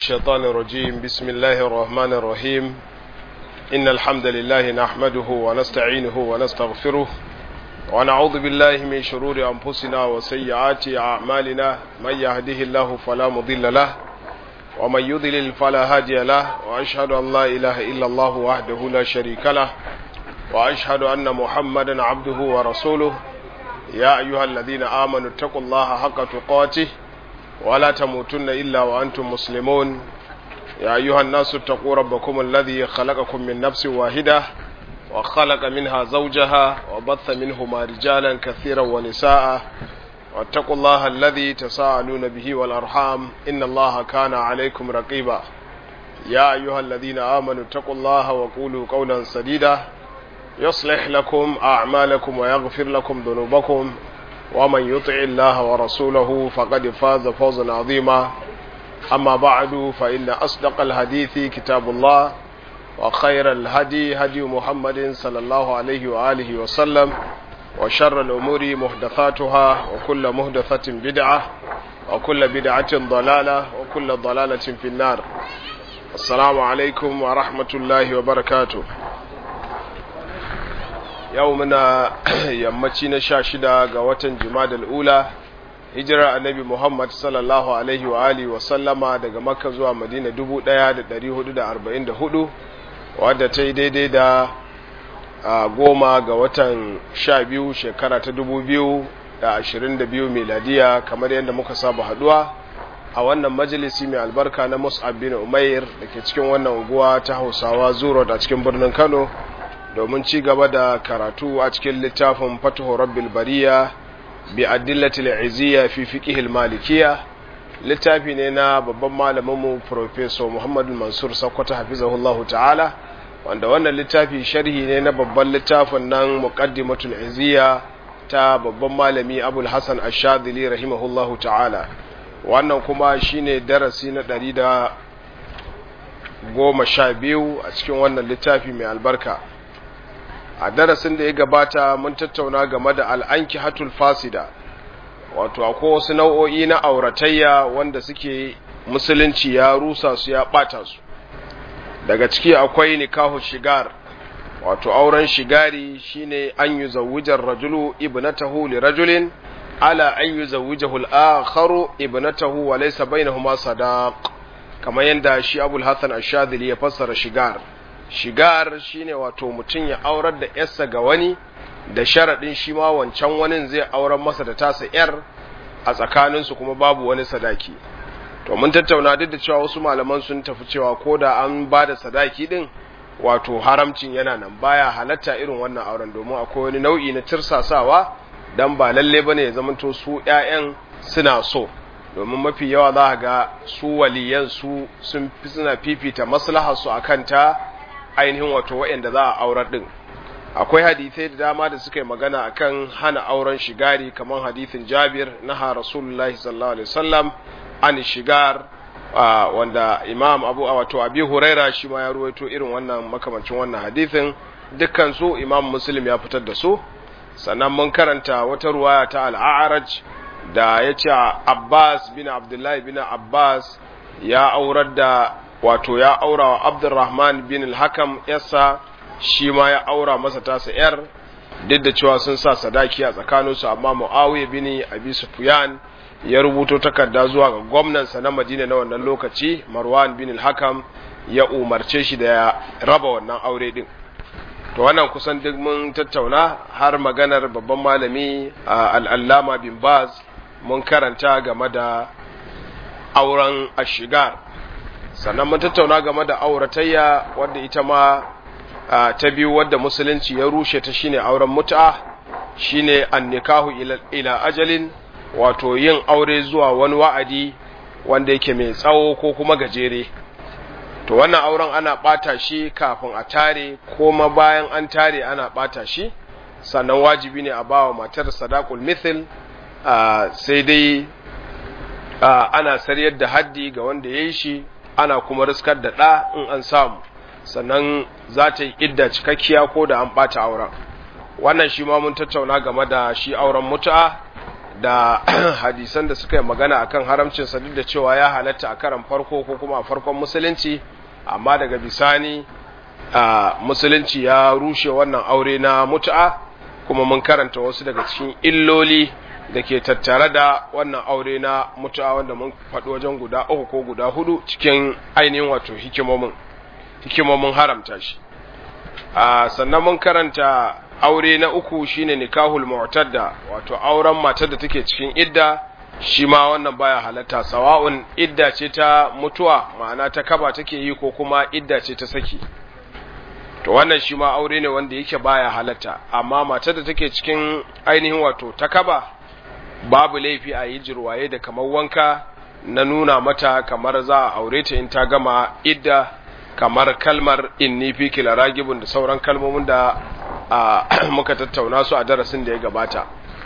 الشيطان الرجيم بسم الله الرحمن الرحيم إن الحمد لله نحمده ونستعينه ونستغفره ونعوذ بالله من شرور أنفسنا وسيئات أعمالنا من يهده الله فلا مضل له ومن يضلل فلا هادي له وأشهد أن لا إله إلا الله وحده لا شريك له وأشهد أن محمدا عبده ورسوله يا أيها الذين آمنوا اتقوا الله حق تقاته ولا تموتن إلا وأنتم مسلمون يا أيها الناس اتقوا ربكم الذي خلقكم من نفس واحدة وخلق منها زوجها وبث منهما رجالا كثيرا ونساء واتقوا الله الذي تساءلون به والأرحام إن الله كان عليكم رقيبا يا أيها الذين آمنوا اتقوا الله وقولوا قولا سديدا يصلح لكم أعمالكم ويغفر لكم ذنوبكم ومن يطع الله ورسوله فقد فاز فوزا عظيما أما بعد فإن أصدق الحديث كتاب الله وخير الهدي هدي محمد صلى الله عليه وآله وسلم وشر الأمور محدثاتها وكل محدثة بدعة وكل بدعة ضلالة وكل ضلالة في النار السلام عليكم ورحمة الله وبركاته yau muna yammaci na sha shida ga watan jimadal ula hijirar annabi muhammad sallallahu alaihi wa alihi wa sallama daga makka zuwa madina dubu ɗaya da ɗari hudu da arba'in da hudu wadda ta yi daidai da goma ga watan sha biyu shekara ta dubu biyu da ashirin da biyu miladiya kamar yadda muka saba haduwa a wannan majalisi mai albarka na mus'ab bin umair da ke cikin wannan unguwa ta hausawa zuro a cikin birnin kano domin ci gaba da karatu a cikin littafin fatuhu rabbil bariya bi adillatil izziya fi fiqhil malikiya littafi ne na babban malaminmu professor Muhammad Mansur Sakkwato hafizahullahu ta'ala wanda wannan littafi sharhi ne na babban littafin nan muqaddimatul izziya ta babban malami Abul Hasan Ash-Shadhili rahimahullahu ta'ala wannan kuma shine darasi na ɗari da goma sha biyu a cikin wannan littafi mai albarka a darasin da ya gabata mun tattauna game da al'anki hatul fasida wato akwai wasu nau'o'i na auratayya wanda suke musulunci ya rusa su ya ɓata su daga ciki akwai nikahu shigar wato auren shigari shine an yi zawujar rajulu ibnatahu li rajulin ala an yi zawujahu al'akharu ibnatahu wa laysa bainahuma sadaq kamar yadda shi abul hasan ash-shadhili ya fassara shigar shigar shine wato mutum ya aurar da yarsa ga wani da sharaɗin shi ma wancan wani zai aurar masa da tasa yar a tsakaninsu kuma babu wani sadaki to mun tattauna duk da cewa wasu malaman sun tafi cewa ko da an ba da sadaki din wato haramcin yana nan baya halatta irin wannan auren domin akwai wani nau'i na tirsasawa dan ba lalle bane ya zamanto su ƴaƴan suna so domin mafi yawa za ga su waliyan su sun fi suna fifita maslahar su akan ta ainihin wato waɗanda za a aurar ɗin akwai hadithai da dama da suka yi magana akan hana auren shigari kamar hadithin jabir na ha rasulullahi sallallahu alaihi wasallam an shigar wanda imam abu wato abi huraira shi ma ya ruwaito irin wannan makamancin wannan hadithin dukkan su imam muslim ya fitar da su sannan mun karanta wata ruwaya ta al'araj da ya ce abbas bin abdullahi bin abbas ya aurar da wato ya aura wa abdurrahman bin al-hakam yasa shi ma ya aura masa tasa yar duk da cewa sun sa sadaki a tsakaninsu amma muawiya bin abi sufyan ya rubuto takarda zuwa ga gwamnansa na madina na wannan lokaci marwan bin al-hakam ya umarce shi da ya raba wannan aure din to wannan kusan duk mun tattauna har maganar babban malami al-allama bin baz mun karanta game da auren ashigar sannan mun tattauna game da auratayya wadda ita ma ta biyu wadda musulunci ya rushe ta shine auren mut'a shine annikahu ila ajalin wato yin aure zuwa wani wa'adi wanda yake mai tsawo ko kuma gajere to wannan auren ana bata shi kafin a tare ko ma bayan an tare ana bata shi sannan wajibi ne a bawa matar sadaqul mithl sai dai ana saryar da haddi ga wanda ya yi shi ana kuma riskar da ɗa in an samu sannan za ta yi idda cikakkiya ko da an ɓata auren wannan shi ma mun tattauna game da shi auren mutu'a da hadisan da suka yi magana akan haramcin sa duk da cewa ya halatta a karan farko ko kuma a farkon musulunci amma daga bisani a musulunci ya rushe wannan aure na mutu'a kuma mun karanta wasu daga cikin illoli da ke tattare da wannan aure na mutu'a wanda mun faɗi wajen guda uku ko guda hudu cikin ainihin wato hikimomin hikimomin haramta shi a sannan mun karanta aure na uku shine nikahul mu'tadda wato auren matar da take cikin idda shi ma wannan baya halatta sawa'un idda ce ta mutuwa ma'ana ta kaba take yi ko kuma idda ce ta saki to wannan shi ma aure ne wanda yake baya halatta amma matar da take cikin ainihin wato ta kaba babu laifi a yi jirwaye da kamar wanka na nuna mata kamar za a aure ta in ta gama idda kamar kalmar inni fi kila ragibun da sauran kalmomin da muka tattauna su a darasin da ya gabata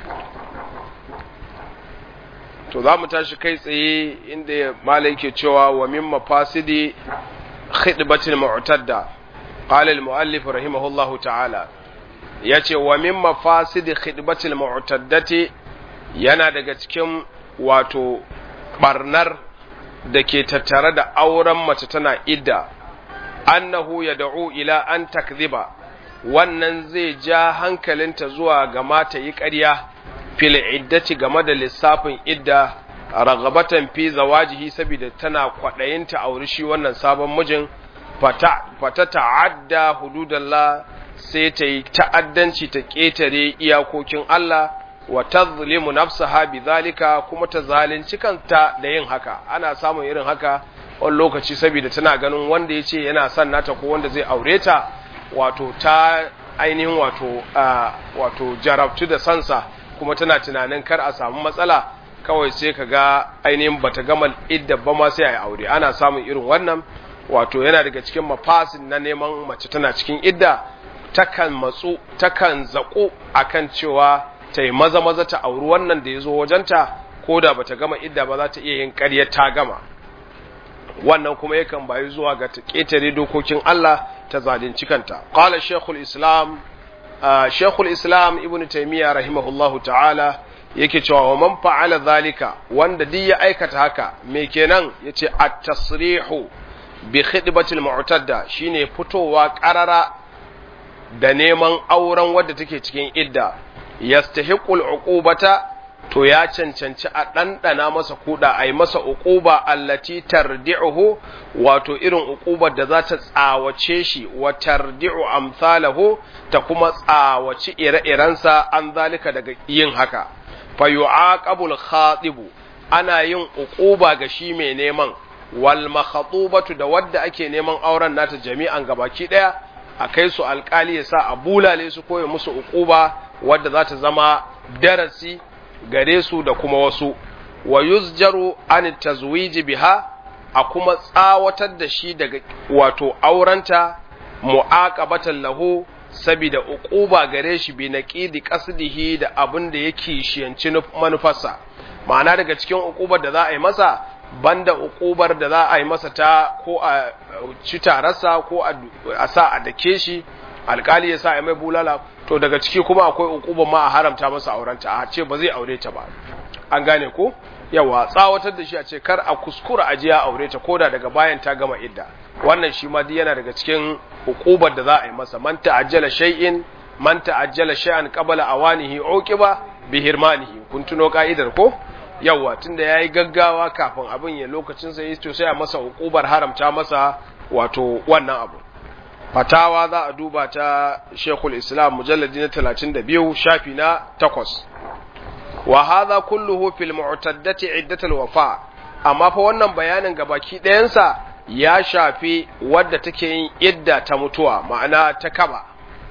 to za mu tashi kai tsaye inda malai ke cewa wa min mafasidi khidbatil mu'tadda qala al muallif rahimahullahu ta'ala yace wa min mafasidi khidbatil mu'taddati yana daga cikin wato barnar da ke tattare da auren mace tana idda annahu yad'u ila an takdhiba wannan zai ja hankalinta zuwa ga mata yi ƙarya fil iddati game da lissafin idda ragabatan fi zawajihi saboda tana kwaɗayinta auri shi wannan sabon mijin fata fata ta'adda hududallah sai ta yi ta'addanci ta ƙetare iyakokin Allah wa tazlimu nafsaha bidhalika kuma ta zalunci kanta da yin haka ana samun irin haka wani lokaci saboda tana ganin wanda yace yana son nata ko wanda zai aure ta wato ta ainihin wato wato jarabtu da sansa kuma tana tunanin kar a samu matsala kawai sai ka ga ainihin bata gama idda ba ma sai a yi aure ana samun irin wannan wato yana daga cikin mafasin na neman mace tana cikin idda takan matsu takan zaƙo akan cewa ta yi maza maza ta auri wannan da ya zo wajenta ko da bata gama idda ba za ta iya yin ƙaryar ta gama wannan kuma yakan bayi zuwa ga ta ƙetare dokokin Allah ta zalunci kanta qala shaykhul islam shaykhul islam ibn taymiya rahimahullahu ta'ala yake cewa wa man fa'ala zalika wanda duk ya aikata haka me kenan yace at-tasrihu bi khidbatil mu'tadda shine fitowa qarara da neman auren wadda take cikin idda yastahiqul uqubata to ya cancanci a ɗanɗana masa kuɗa a yi masa uquba allati tardi'uhu wato irin uqubar da za ta tsawace shi wa tardi'u amsalahu ta kuma tsawaci ire-irensa an zalika daga yin haka fa yu'aqabul khatibu ana yin uquba ga shi mai neman wal makhatubatu da wadda ake neman auren nata jami'an gabaki daya a kai su alkali ya sa a bulale su koya musu uquba wadda za ta zama darasi gare su da kuma wasu wa yuzjaru an tazwiji biha a kuma tsawatar da shi daga wato aurenta mu'aqabatan lahu sabida uquba gare shi bi naqidi qasdihi da abin da yake shiyanci manufarsa ma'ana daga cikin uqubar da za a yi masa banda uqubar da za a yi masa ta ko a ci tarasa ko a sa a dake shi alkali ya sa a mai bulala to daga ciki kuma akwai uqubar ma a haramta masa aurenta a ce ba zai aure ta ba an gane ko yawa tsawatar da shi a ce kar a kuskura aje ya aure ta koda daga bayan ta gama idda wannan shi ma duk yana daga cikin uqubar da za a yi masa man ta'ajjala shay'in man ta'ajjala shay'an qabla awanihi uqiba bi hirmanihi kun tuno ka'idar ko yawa tunda yayi gaggawa kafin abin ya lokacin sa yi to sai a masa uqubar haramta masa wato wannan abu fatawa za a duba ta Sheikhul Islam mujalladi na 32 shafi na 8 wa hadha kulluhu fil mu'taddati iddatul wafa amma fa wannan bayanin gabaki ɗayansa ya shafi wadda take yin idda ta mutuwa ma'ana ta kaba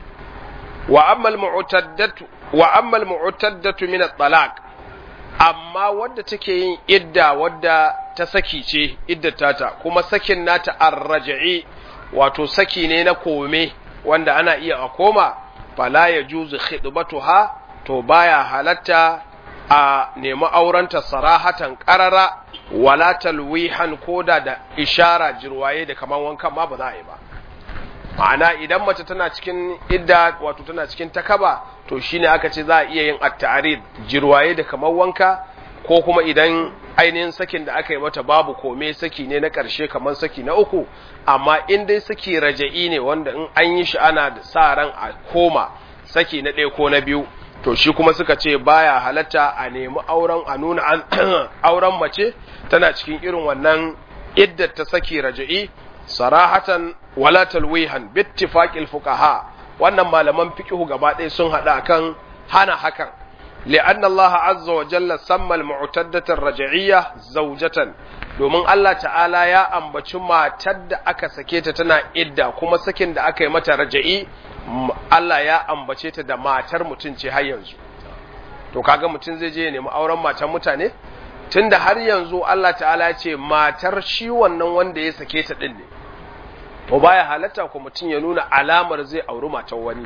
wa amma al mu'taddatu wa amma al mu'taddatu min at-talaq amma wadda take yin idda wadda ta saki ce iddata ta kuma sakin nata ar-raj'i wato saki ne na kome wanda ana iya a koma fala yajuzu khidbatuha to baya halatta a nemi aurenta sarahatan ƙarara wala talwihan koda da ishara jirwaye da kaman wankan ma ba za a yi ba ma'ana idan mace tana cikin idda wato tana cikin takaba to shine aka ce za a iya yin at-ta'rid jirwaye da kamar wanka ko kuma idan ainihin sakin da aka yi mata babu kome saki ne na ƙarshe kamar saki na uku amma in dai saki raja'i ne wanda in an yi shi ana da sa ran a koma saki na ɗaya ko na biyu to shi kuma suka ce baya halatta a nemi auren a nuna auren mace tana cikin irin wannan iddat ta saki raja'i sarahatan wala talwihan bittifaqil fuqaha wannan malaman fiqhu gaba ɗaya sun hada kan hana hakan li'anna Allah azza wa jalla samma al-mu'taddata ar-raj'iyya zawjatan domin Allah ta'ala ya ambaci matar da aka sake ta tana idda kuma sakin da aka yi mata raja'i Allah ya ambace ta da matar mutum ce har yanzu to kaga mutum zai je ya nemi auren matar mutane tunda har yanzu Allah ta'ala ya ce matar shi wannan wanda ya sake ta din ne to baya halatta ko mutum ya nuna alamar zai auri matar wani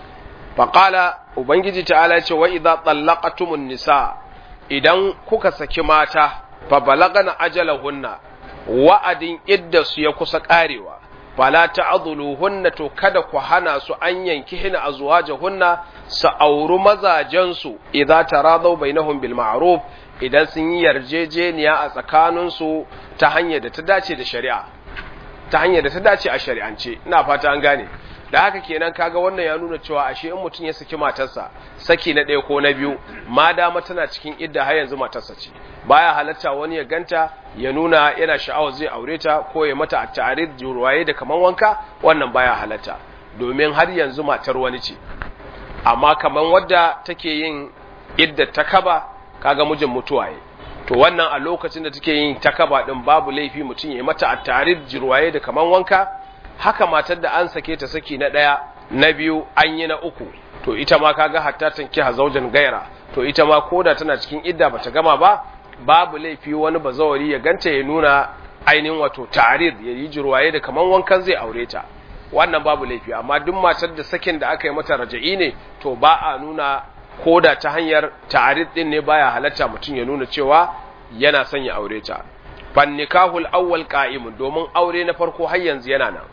faqala ubangiji ta'ala ya ce wa idza tallaqatumun nisa idan kuka saki mata fa balagana ajalahunna wa'adin iddasu ya kusa karewa fala ta'dhuluhunna to kada ku hana su an yanki hina azwajahunna su auri mazajensu idza taradaw bainahum bil ma'ruf idan sun yi yarjejeniya a tsakaninsu ta hanyar da ta dace da shari'a ta hanyar da ta dace a shari'ance ina fata an gane da haka kenan kaga wannan ya nuna cewa ashe in mutum ya saki matarsa saki na ɗaya ko na biyu ma dama tana cikin idda har yanzu matarsa ce baya halatta wani ya ganta ya nuna yana sha'awar zai aure ta ko ya mata a tarid ruwaye da kaman wanka wannan baya halatta domin har yanzu matar wani ce amma kaman wadda take yin idda ta kaba kaga mijin mutuwaye to wannan a lokacin da take yin takaba din babu laifi mutum ya mata a tarid jirwaye da kaman wanka haka matar da an sake ta saki na ɗaya na biyu an yi na uku to ita ma kaga hatta tanki hazaujan gaira to ita ma koda tana cikin idda bata gama ba babu laifi wani bazawari ya ganta ya nuna ainihin wato ta'arid ya yi jirwaye da kaman wankan zai aure ta wannan babu laifi amma duk matar da sakin da aka yi mata raja'i ne to ba a nuna koda ta hanyar ta'arid din ne baya halatta mutum ya nuna cewa yana son ya aure ta fan nikahul awwal qa'imun domin aure na farko har yanzu yana nan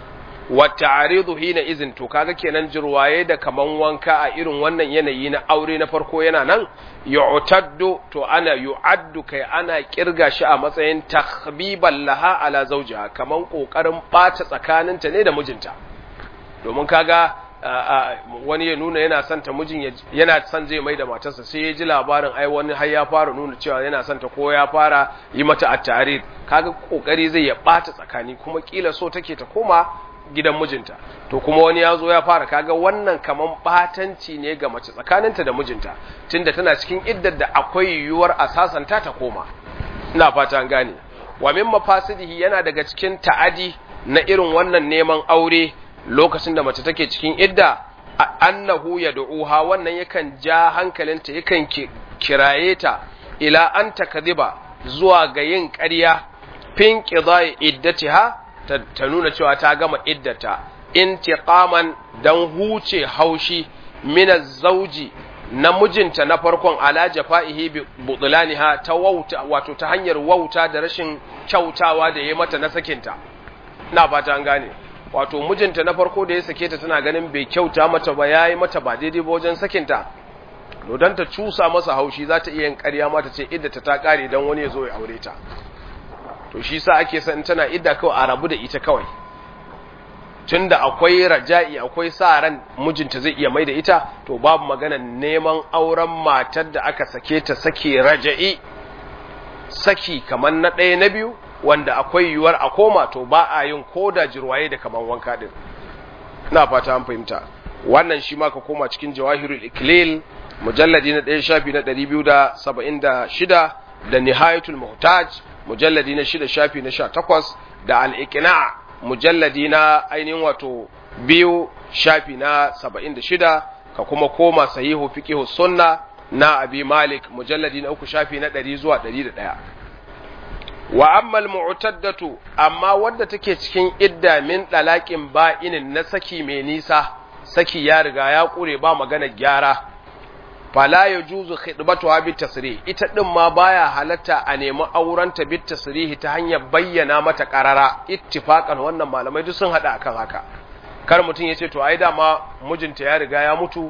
wa ta'aridu hina izin to kaga kenan jirwaye da kaman wanka a irin wannan yanayi na aure na farko yana nan yu'taddu to ana yu'addu kai ana kirga shi a matsayin takhbiban laha ala zawjiha kaman kokarin bata tsakaninta ne da mijinta domin kaga wani ya nuna yana son ta mijin yana son zai mai da matarsa sai ya ji labarin ai wani har ya fara nuna cewa yana son ta ko ya fara yi mata at-tarid kaga kokari zai ya bata tsakani kuma kila so take ta koma gidan mijinta to kuma wani ya zo ya fara kaga wannan kaman batanci ne ga mace tsakaninta da mijinta tunda tana cikin iddar da akwai yiwuwar a sasanta ta koma ina fata an gane wa min mafasidihi yana daga cikin ta'adi na irin wannan neman aure lokacin da mace take cikin idda annahu yad'uha wannan yakan ja hankalinta yakan kiraye ta ila an takdiba zuwa ga yin ƙarya fin qidai iddatiha ta nuna cewa ta gama iddata intiqaman dan huce haushi min zauji na mijinta na farkon ala jafa'ihi bi butlaniha ta wauta wato ta hanyar wauta da rashin kyautawa da yayi mata na sakinta ina fata an gane wato mijinta na farko da ya sake ta tana ganin bai kyauta mata ba yayi mata ba daidai ba wajen sakinta to dan ta cusa masa haushi za ta iya yin ƙarya mata ce iddata ta kare dan wani ya zo ya aure ta to shi sa ake san tana idda kawai a rabu da ita kawai tunda akwai raja'i akwai sa ran mijinta zai iya mai da ita to babu magana neman auren matar da aka sake ta sake raja'i saki kamar na ɗaya na biyu wanda akwai yiwuwar a koma to ba a yin koda jirwaye da kaman wanka din ina fata an fahimta wannan shi ma ka koma cikin jawahirul iklil mujalladi na ɗaya shafi na 276 da nihayatul muhtaj mujalladi na shida shafi na sha takwas da al'ikina mujalladi na ainihin wato biyu shafi na saba'in da shida ka kuma koma sahihu fiqihu sunna na abi malik mujalladi na uku shafi na ɗari zuwa ɗari da ɗaya wa ammal mu'taddatu amma wadda take cikin idda min ɗalaƙin ba'inin na saki mai nisa saki ya riga ya ƙure ba magana gyara fala ya juzu khidbatuha bit tasrih ita din ma baya halatta a nemi aurenta bit tasrih ta hanyar bayyana mata qarara ittifaqan wannan malamai duk sun hada akan haka kar mutum ya ce to ai dama mijinta ya riga ya mutu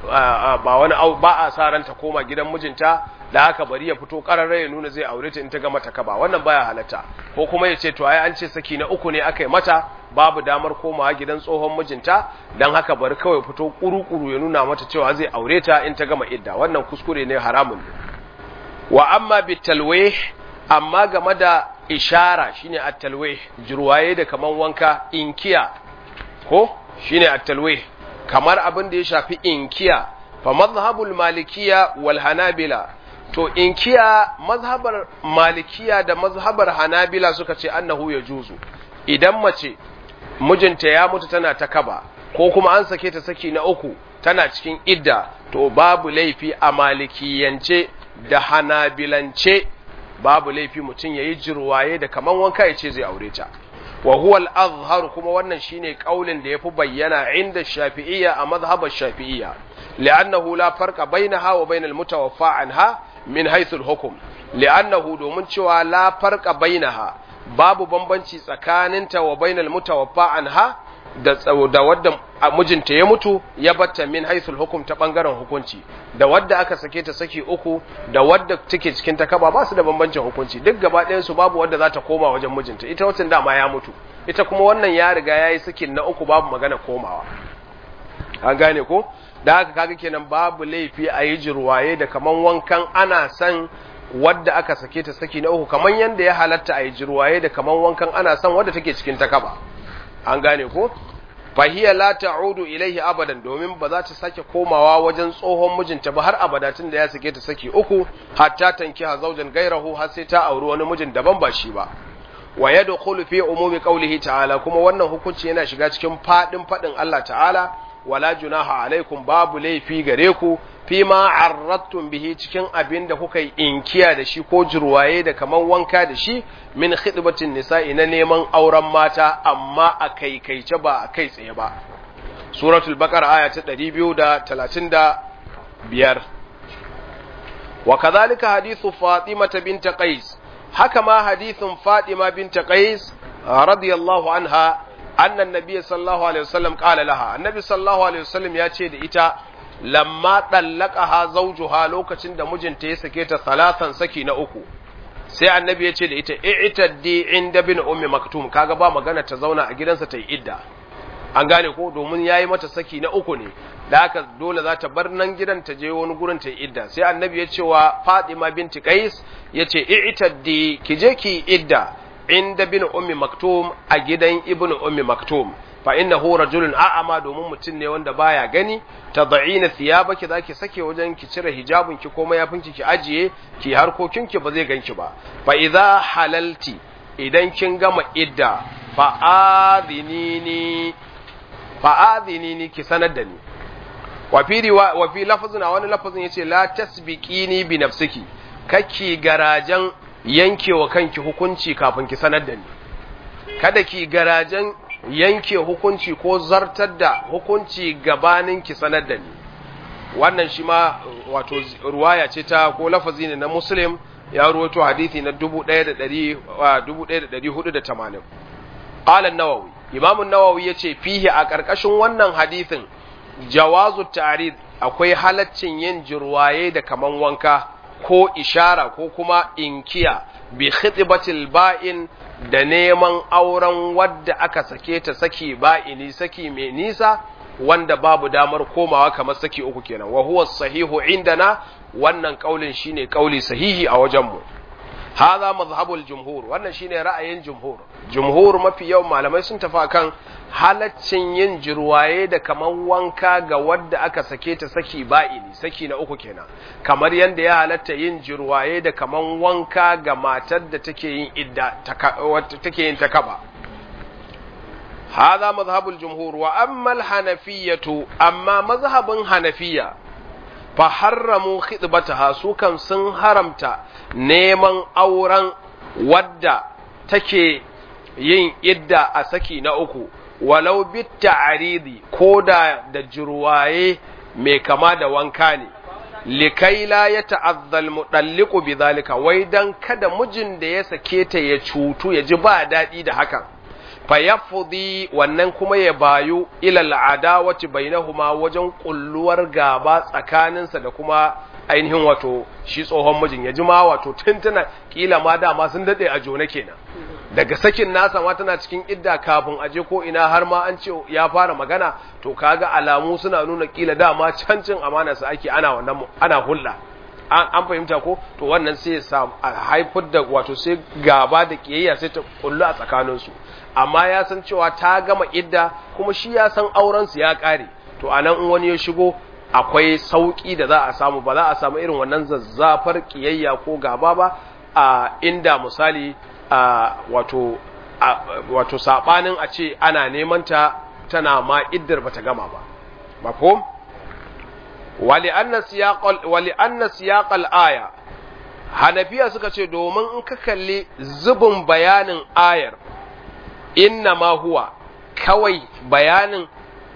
ba wani ba a sa ranta koma gidan mijinta da haka bari ya fito kararra ya nuna zai aure ta in ta gama ta kaba wannan baya halatta ko kuma ya ce to ai an ce saki na uku ne aka yi mata babu damar komawa gidan tsohon mijinta dan haka bari kawai fito kuru-kuru ya nuna mata cewa zai aure ta in ta gama idda wannan kuskure ne haramun ne wa amma bitalwih amma game da ishara shine at-talwih jirwaye da kaman wanka inkiya ko shine at-talwih kamar abin da ya shafi inkiya fa mazhabul malikiya wal hanabila to inkiya mazhabar malikiya da mazhabar hanabila suka ce annahu ya juzu idan mace mijinta ya mutu tana ta kaba ko kuma an sake ta saki na uku tana cikin idda to babu laifi a malikiyance da hanabilance babu laifi mutum yayi jirwaye da kaman wanka ya ce zai aure ta wa huwa al-azhar kuma wannan shine kaulin da yafi bayyana inda shafi'iyya a mazhabar shafi'iyya li'annahu la farqa bainaha wa bainal mutawaffa anha min haythu al-hukm li'annahu domin cewa la farqa bainaha babu bambanci tsakaninta wa bainal mutawaffa anha da da wadda mijinta ya mutu ya batta min haisul hukum ta bangaren hukunci da wadda aka sake ta saki uku da wadda take cikin ta kaba ba su da bambancin hukunci duk gaba ɗayan su babu wadda za ta koma wajen mijinta ita wacin dama ya mutu ita kuma wannan ya riga ya yi sakin na uku babu magana komawa an gane ko da haka kaga kenan babu laifi a yi jirwaye da kaman wankan ana san wadda aka sake ta saki na uku kaman yanda ya halatta a yi jirwaye da kaman wankan ana san wadda take cikin ta kaba an gane ko fahiya la ta'udu ilaihi abadan domin ba za ta sake komawa wajen tsohon mijinta ba har abada tun da ya sake ta saki uku hatta tankiha zawjan gairahu har sai ta auri wani mijin daban ba shi ba wa yadkhulu fi umumi qawlihi ta'ala kuma wannan hukunci yana shiga cikin fadin fadin Allah ta'ala wala junaha alaikum babu laifi gare ku fi ma arrattum bihi cikin abin da kuka yi inkiya da shi ko jirwaye da kaman wanka da shi min khidbatin nisa'i na neman auren mata amma a kaikaice ba a kai tsaye ba suratul baqara aya ta 235 wa kadhalika hadithu fatima bint qais haka ma hadithun fatima bint qais radiyallahu anha anna an-nabiy sallallahu alaihi wasallam qala laha annabi sallallahu alaihi wasallam ya ce da ita lamma ɗallaka zawjuha lokacin da mijinta ya sake ta salatan saki na uku sai annabi ya ce da ita i'taddi inda bin ummi maktum kaga ba magana ta zauna a gidansa ta yi idda an gane ko domin yayi mata saki na uku ne da haka dole za ta bar nan gidan ta je wani gurin ta yi idda sai annabi ya ce wa Fatima binti Qais ya ce i'taddi ki je ki idda inda bin ummi maktum a gidan ibnu ummi maktum fa innahu rajulun a'ama domin mutum ne wanda baya gani tad'ina thiyabaki zaki sake wajen ki cire hijabin ki ko mayafin ki ki ajiye ki harkokin ki ba zai ganki ba fa idza halalti idan kin gama idda fa adhinini fa adhinini ki sanar da ni wa fi riwa wa fi lafazin a wani lafazin yace la tasbiqini bi nafsiki kake garajan yankewa kanki hukunci kafin ki sanar da ni kada ki garajan yanke hukunci ko zartar da hukunci gabanin ki sanar da ni wannan shi ma wato ruwaya ce ta ko lafazi ne na muslim ya ruwaito hadithi na 1480 qala an-nawawi imam an-nawawi yace fihi a karkashin wannan hadithin jawazu ta'rid akwai halaccin yin jirwaye da kaman wanka ko ishara ko kuma inkiya bi khitbatil ba'in da neman auren wadda aka sake ta saki ba'ini saki mai nisa wanda babu damar komawa kamar saki uku kenan wa huwa sahihu indana wannan kaulin shine kauli sahihi a wajenmu hadha mazhabul jumhur wannan shine ra'ayin jumhur jumhur mafi yawan malamai sun tafi kan halaccin yin jirwaye da kaman wanka ga wadda aka sake ta saki ba'ini saki na uku kenan kamar yadda ya halatta yin jirwaye da kaman wanka ga matar da take yin idda take yin takaba هذا مذهب الجمهور وأما الحنفية أما مذهب حنفية فحرموا خطبتها سوكا سن حرمتا نيمان أوران ودا تكي yin idda a saki na uku walau bitta aridi ko da da jirwaye mai kama da wanka ne likai la ya ta'azzal mudalliqu bidhalika wai dan kada mijin da ya sake ta ya cutu ya ji ba daɗi da hakan fayafudi wannan kuma ya bayu ilal adawati bainahuma wajen kulluwar gaba tsakaninsa da kuma ainihin wato shi tsohon mijin ya jima wato tuntuna kila ma dama sun dade a jona kenan daga sakin nasa ma tana cikin idda kafin aje ko ina har ma an ce ya fara magana to kaga alamu suna nuna kila dama cancin amana su ake ana wannan ana hulɗa an fahimta ko to wannan sai ya haifar da wato sai gaba da kiyayya sai ta kullu a tsakaninsu amma ya san cewa ta gama idda kuma shi ya san aurensu ya ƙare to a nan in wani ya shigo akwai sauƙi da za a samu ba za a samu irin wannan zazzafar ƙiyayya ko gaba ba a inda misali a wato wato saɓanin a ce ana neman ta tana ma iddar bata gama ba mafhum wali anna siyaqal aya hanafiya suka ce domin in ka kalli zubin bayanin ayar inna ma huwa kawai bayanin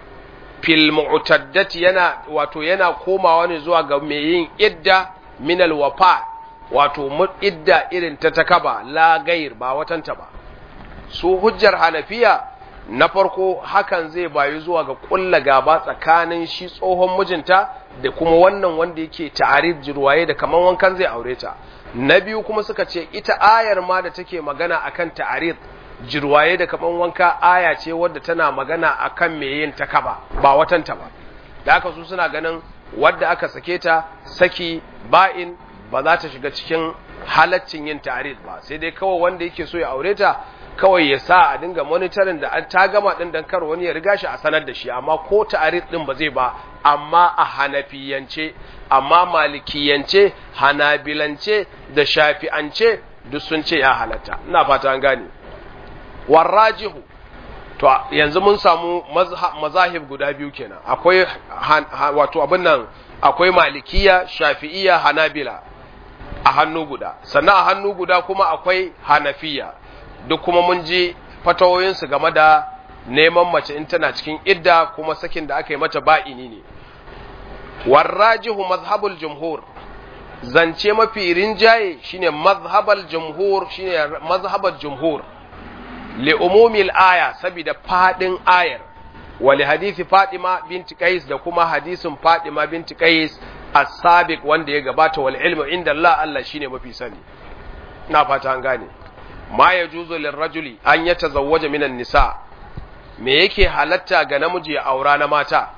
fil mu'taddati yana wato yana komawa ne zuwa ga mai yin idda min al wafa wato idda irin ta takaba la gair ba watanta ba su hujjar hanafiya na farko hakan zai bayu zuwa ga kulla gaba tsakanin shi tsohon mijinta da kuma wannan wanda yake ta'arif jirwaye da kaman wankan zai aure ta na biyu kuma suka ce ita ayar ma da take magana akan ta'arif jirwaye da kaman wanka aya ce wadda tana magana akan me yin ta kaba ba watanta ba da haka su suna ganin wadda aka sake ta saki ba'in ba za ta shiga cikin halaccin yin ta'arif ba sai dai kawai wanda yake so ya aure ta kawai ya sa a dinga monitorin da an ta gama din dan kar wani ya riga shi a sanar da shi amma ko ta'arif din ba zai ba amma a hanafiyance amma malikiyance hanabilance da shafi'ance duk sun ce ya halatta ina fata an gane warrajihu to yanzu mun samu mazahib guda biyu kenan akwai wato abin nan akwai malikiya shafi'iya hanabila a hannu guda sannan a hannu guda kuma akwai hanafiya duk kuma mun ji fatawoyinsu game da neman mace in tana cikin idda kuma sakin da aka yi mata ba'ini ne warrajihu mazhabul jumhur zance mafi rinjaye shine mazhabal jumhur shine mazhabal jumhur li umumil aya saboda fadin ayar wali hadisi Fatima binti Qais da kuma hadisin Fatima binti Qais as-sabiq wanda ya gabata wal ilmu inda Allah Allah shine mafi sani ina fata an gane ma yajuzu lirrajuli an yatazawwaja minan nisa me yake halatta ga namiji ya aura na mata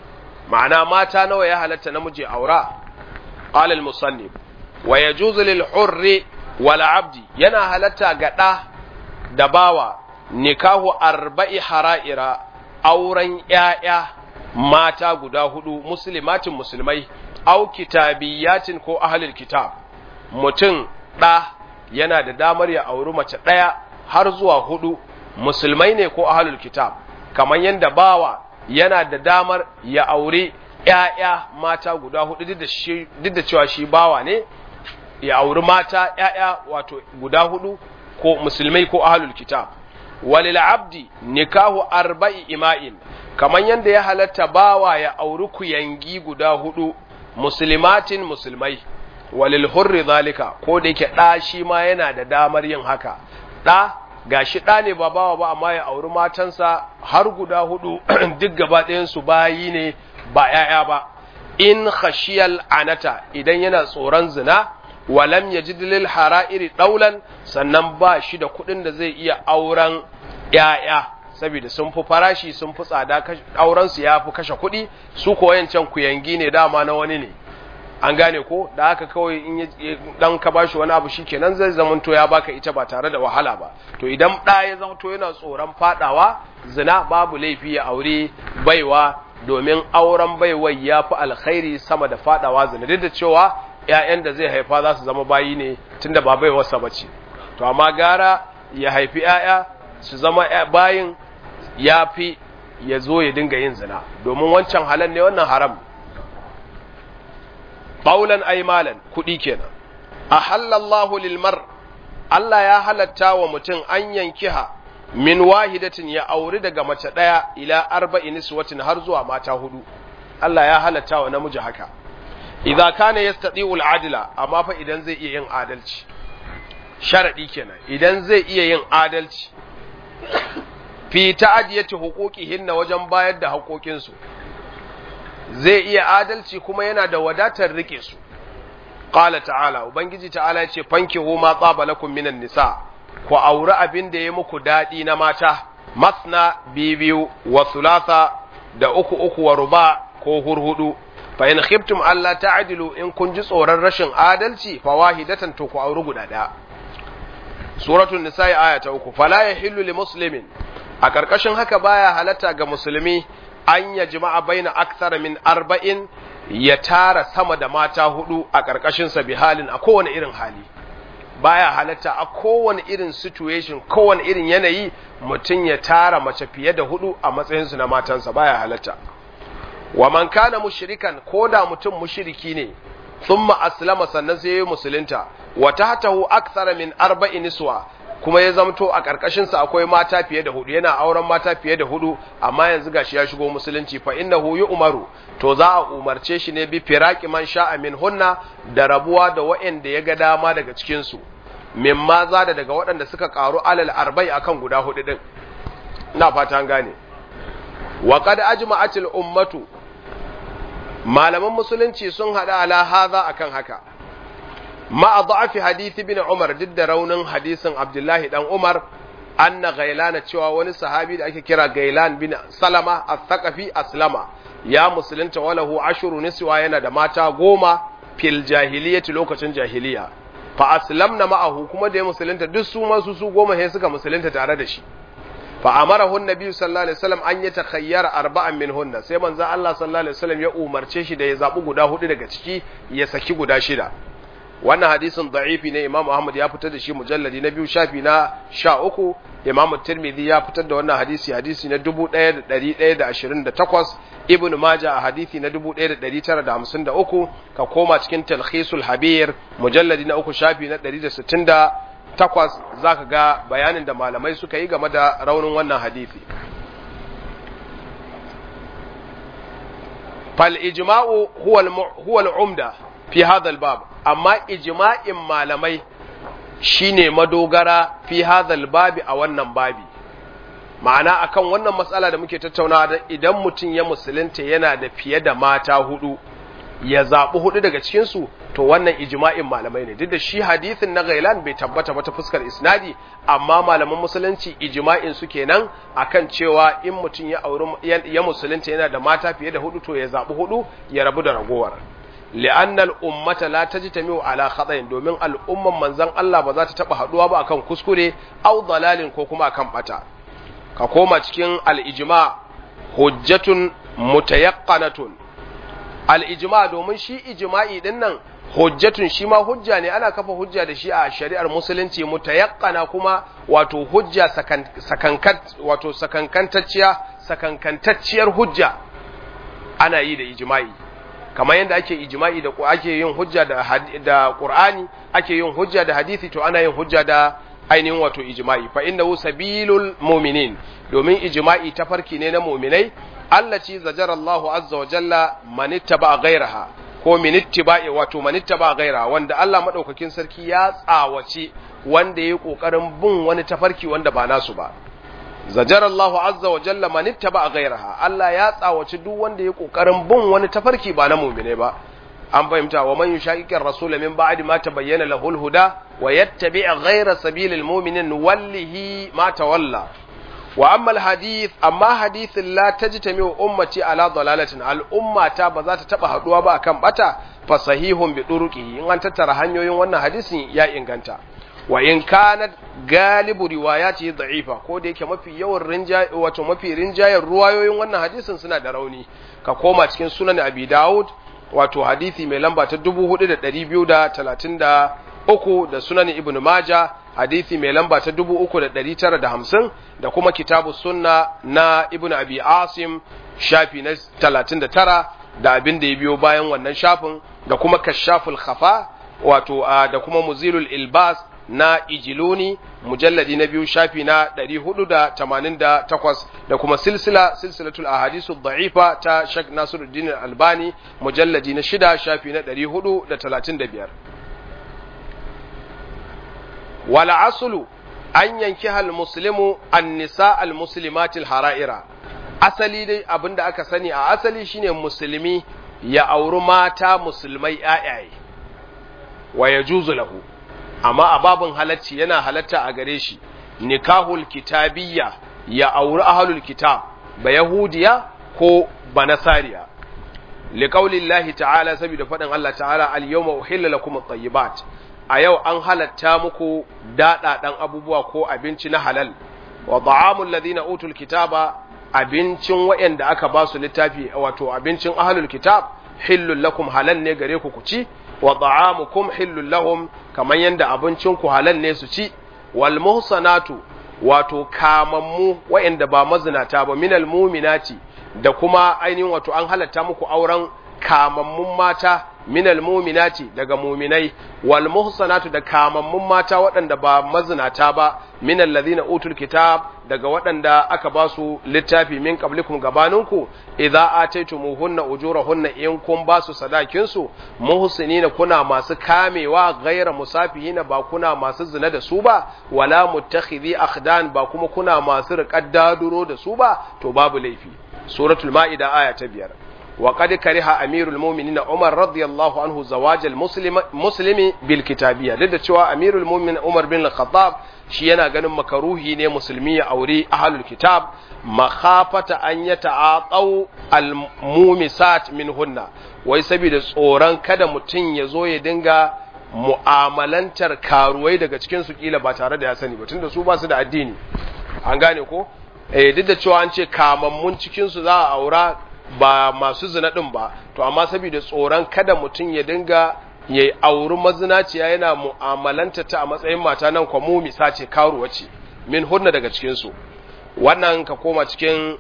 ma'ana mata nawa ya halatta namiji ya aura qala al-musannif wa yajuzu lil hurri wal abdi yana halatta ga da da bawa nikahu arba'i hara'ira auren ‘ya'ya mata guda hudu musulmatin musulmai au kitabiyatin ko ahalil kitab mutum ɗa yana da damar ya auri mace ɗaya har zuwa hudu musulmai ne ko ahalul kitab kamar yadda bawa yana da damar ya auri ‘ya'ya mata guda hudu duk da cewa shi bawa ne ya auri mata ‘ya'ya wato guda hudu ko musulmai ko ahlul kitab walil abdi nikahu arba'i ima'in kaman yanda ya halatta bawa ya auri kuyangi guda hudu muslimatin musulmai walil hurri zalika ko da yake da shi ma yana da damar yin haka da gashi da ne ba bawa ba amma ya auri matansa har guda hudu duk gaba ɗayan su bayi ne ba ‘ya'ya ba in khashiyal anata idan yana tsoron zina walam ya ji dalil hara'iri ɗaulan sannan ba shi da kuɗin da zai iya auren ‘ya'ya saboda sun fi farashi sun fi tsada aurensu ya fi kashe kuɗi su ko yancan kuyangi ne dama na wani ne an gane ko da haka kawai in dan ka bashi wani abu shi kenan zai zamanto ya baka ita ba tare da wahala ba to idan ɗa ya zamanto yana tsoron fadawa zina babu laifi ya aure baiwa domin auren baiwai ya fi alkhairi sama da fadawa zina duk da cewa ‘ya'yan da zai haifa za su zama bayi ne tun da ba bai wasa ba ce, to amma gara ya haifi ‘ya'ya su zama bayin ya fi ya zo ya dinga yin zina, domin wancan halan ne wannan haram. Ɓaulan aimalan kuɗi kenan, a halallahu lilmar, Allah ya halatta wa mutum an yankiha min wahidatin ya auri daga mace ɗaya ila arba'in niswatin har zuwa mata hudu. Allah ya halatta wa namiji haka. idza kana yastati'u al-adla amma fa idan zai iya yin adalci sharadi kenan idan zai iya yin adalci fi ta'adiyati huquqihinna wajen bayar da haƙoƙinsu zai iya adalci kuma yana da wadatar rike su qala ta'ala ubangiji ta'ala yace fankihu ma tsaba lakum minan nisa ku auri abin da ya muku dadi na mata masna bibiyu wa thulatha da uku uku wa ruba ko hurhudu fa in khiftum alla ta'dilu in kun ji tsoron rashin adalci fa wahidatan to ku auri guda daya suratul nisa aya ta uku fala yahillu li muslimin a karkashin haka baya halatta ga musulmi an ya jima'a baina akthara min arba'in ya tara sama da mata hudu a karkashin sa bi halin a kowane irin hali baya halatta a kowane irin situation kowane irin yanayi mutum ya tara mace fiye da hudu a matsayinsu na matansa baya halatta wa man kana mushrikan ko da mutum mushriki ne thumma aslama sannan sai ya musulunta wa tahtahu akthara min arba'in niswa kuma ya zamto a karkashin sa akwai mata fiye da hudu yana auren mata fiye da hudu amma yanzu gashi ya shigo musulunci fa innahu umaru to za a umarce shi ne bi firaqi man sha'a min hunna da rabuwa da wa'anda ya ga dama daga cikin su mimma za da daga waɗanda suka karu alal arba'i akan guda hudu din ina fata an gane wa qad ajma'atil ummatu malaman musulunci sun hada ala hadha akan haka ma da'afi hadisi bin Umar duk da raunin hadisin Abdullahi dan Umar anna gailana cewa wani sahabi da ake kira Gailan bin Salama as-Saqafi aslama ya musulunta walahu ashuru niswa yana da mata goma fil jahiliyyati lokacin jahiliya fa aslamna ma'ahu kuma da ya musulunta duk su ma su su goma sai suka musulunta tare da shi fa amarahu annabi sallallahu alaihi wasallam an yatakhayyara arba'an minhunna sai manzo Allah sallallahu alaihi wasallam ya umarce shi da ya zabi guda hudu daga ciki ya saki guda shida wannan hadisin da'ifi ne Imam Ahmad ya fitar da shi mujalladi na biyu shafi na sha uku Imam Tirmidhi ya fitar da wannan hadisi hadisi na 1128 Ibn Majah a hadisi na 1953 ka koma cikin Talkhisul Habir mujalladi na uku shafi na 168 zaka ga bayanin da malamai suka yi game da raunin wannan hadisi fal ijma'u huwa huwa al-umda fi hadha al-bab amma ijma'in malamai shine madogara fi hadhal babi a wannan babi ma'ana akan wannan matsala da muke tattaunawa da idan mutum ya musulunta yana da fiye da mata hudu ya zaɓi hudu daga cikinsu to wannan ijma'in malamai ne duk da shi hadithin na gailan bai tabbata ba ta fuskar isnadi amma malaman musulunci ijma'in su kenan akan cewa in mutum ya auri ya musulunta yana da mata fiye da hudu to ya zaɓi hudu ya rabu da ragowar li'annal ummata la tajtami'u ala khata'in domin al'umman manzon Allah ba za ta taba haduwa ba akan kuskure aw dalalin ko kuma akan bata ka koma cikin al-ijma hujjatun mutayaqqanatun al-ijma domin shi ijma'i din nan hujjatun shi ma hujja ne ana kafa hujja da shi a shari'ar musulunci mutayaqqana kuma wato hujja sakankat wato sakankantacciya sakankantacciyar hujja ana yi da ijma'i kamar yadda ake ijma'i da ake yin hujja da da Qur'ani ake yin hujja da hadisi to ana yin hujja da ainihin wato ijma'i fa innahu sabilul mu'minin domin ijma'i tafarki ne na mu'minai allaci zajara Allahu azza wa jalla man ittaba ghayraha ko min ittiba'i wato man ittaba ghayraha wanda Allah madaukakin sarki ya tsawace wanda yayi kokarin bin wani tafarki wanda ba nasu ba zajar Allahu azza wa jalla man ittaba ghayraha Allah ya tsawaci duk wanda ya kokarin bin wani tafarki ba na mu'mine ba an fahimta wa man yushaqiqir rasul min ba'di ma tabayyana lahu al-huda wa yattabi' ghayra sabilil mu'minin wallihi ma tawalla wa amma al-hadith amma hadithin la tajtami ummati ala dalalatin al-ummata ba za ta taba haduwa ba akan bata fa sahihun bi turuqihi in an tattara hanyoyin wannan hadisin ya inganta wa in kanat galibu riwayati da'ifa ko da yake mafi yawan rinjaye wato mafi rinjayen ruwayoyin wannan hadisin suna da rauni ka koma cikin sunan abi daud wato hadisi mai lamba ta 4233 da sunan ibn maja hadisi mai lamba ta 3950 da kuma kitabu sunna na ibn abi asim shafi na 39 da abin da ya biyo bayan wannan shafin da kuma kashaful khafa wato da kuma muzilul ilbas na ijiluni mujalladi na biyu shafi na 488 da kuma silsila silsilatul ahadisu da'ifa ta Sheikh Nasiruddin Albani mujalladi na shida shafi na 435 wala asulu an yanki hal muslimu an nisa al muslimatil hara'ira asali dai abinda aka sani a asali shine musulmi ya auri mata musulmai ƴaƴaye wa yajuzu lahu amma a babin halacci yana halatta a gare shi nikahul kitabiyya ya auri ahlul kitab ba yahudiya ko ba nasariya liqaulillahi ta'ala saboda faɗin Allah ta'ala al-yawma uhilla lakum at-tayyibat a yau an halatta muku daɗaɗan abubuwa ko abinci na halal wa ta'amul ladina utul kitaba abincin waɗanda aka ba su littafi wato abincin ahlul kitab hillul lakum halal ne gare ku ku ci wa ta'amukum hillul lahum kamar yanda abincin ku halal ne su ci wal muhsanatu wato kamammu waɗanda ba mazinata ba minal muminati da kuma ainihin wato an halatta muku auren kamammun mata minal muminati daga muminai wal muhsanatu da kamammun mata waɗanda ba mazinata ba minal ladina utul kitab daga waɗanda aka ba su littafi min qablikum gabaninku idza ataytumuhunna ujurahunna in kun ba su sadakin su muhsinina kuna masu kamewa ghaira musafihina ba kuna masu zina da su ba wala muttakhidhi akhdan ba kuma kuna masu riƙar daduro da su ba to babu laifi suratul ma'ida aya ta biyar وقد كره أمير المؤمنين عمر رضي الله عنه زواج المسلم مسلم بالكتابية لذا cewa أمير المؤمنين عمر بن الخطاب shi yana ganin makaruhi ne musulmi ya aure ahlul kitab makhafata an ya ta'atau almumisat minhunna wai saboda tsoron kada mutum ya zo ya dinga mu'amalantar karuwai daga cikin su kila ba tare da ya sani ba tunda su ba su da addini an gane ko eh duk da cewa an ce kamammun cikin su za a aura ba masu zina ɗin ba to amma saboda tsoron kada mutum ya dinga ya auri mazinaciya yana mu'amalanta ta a matsayin mata nan kwa mu misa ce karuwa ce min hunna daga cikinsu wannan ka koma cikin